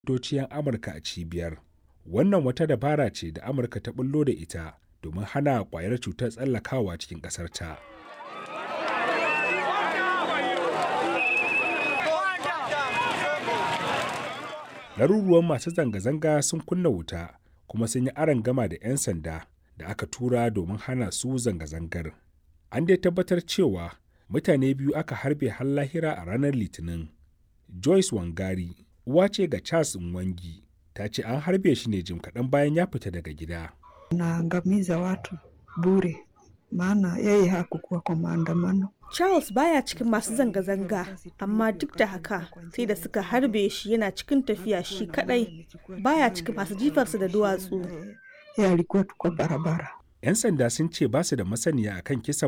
Ministocin Amurka a cibiyar. Wannan wata dabara ce da Amurka ta ɓullo da ita domin hana ƙwayar cutar tsallakawa cikin ƙasarta. Ɗaruruwan masu zanga-zanga sun kunna wuta kuma sun yi arangama da 'yan sanda da aka tura domin hana su zanga-zangar. An dai tabbatar cewa mutane biyu aka harbe har lahira a ranar Litinin. Joyce Wangari, uwa ce ga Charles Mwangi, ta ce an harbe shi ne jim kaɗan bayan ya fita daga gida. Naangamiza watu bure, maana yeye hakukuwa kwa maandamano. Charles baya cikin masu zanga-zanga, amma duk da haka sai da suka harbe shi yana cikin tafiya shi kadai baya cikin masu jifarsa da duwatsu. Yeye alikuwa tu kwa barabara. 'Yan sanda sun ce ba su da masaniya akan kisan